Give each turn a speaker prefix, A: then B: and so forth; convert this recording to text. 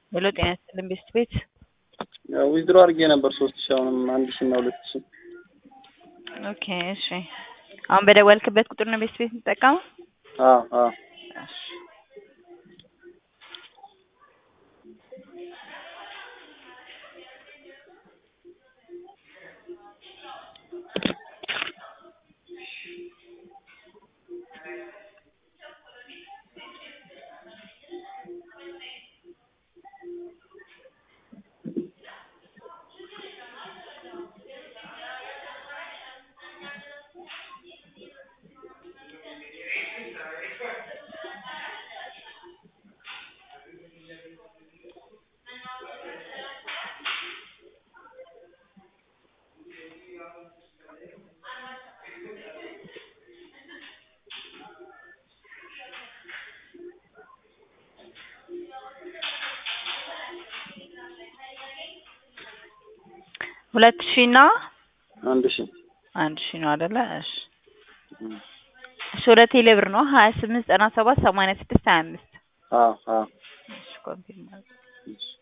A: ሄሎ ጤና ይስጥልን ቤስት ቤት
B: ዊዝድሮ አድርጌ ነበር ሶስት ሺ አሁንም አንድ ሺ እና ሁለት ሺ
A: ኦኬ እሺ አሁን በደወልክበት ቁጥር ነው ቤስት ቤት የምትጠቀመው
B: አዎ አዎ
A: እሺ ሁለት ሺህ እና
B: አንድ ሺ
A: አንድ ሺህ ነው አይደለ? እሺ እሺ ወደ ቴሌ ብር ነው ሀያ ስምንት ዘጠና ሰባት ሰማንያ ስድስት ሀያ አምስት
B: አዎ አዎ
A: እሺ ኮንፊርም አድርግ።
B: እሺ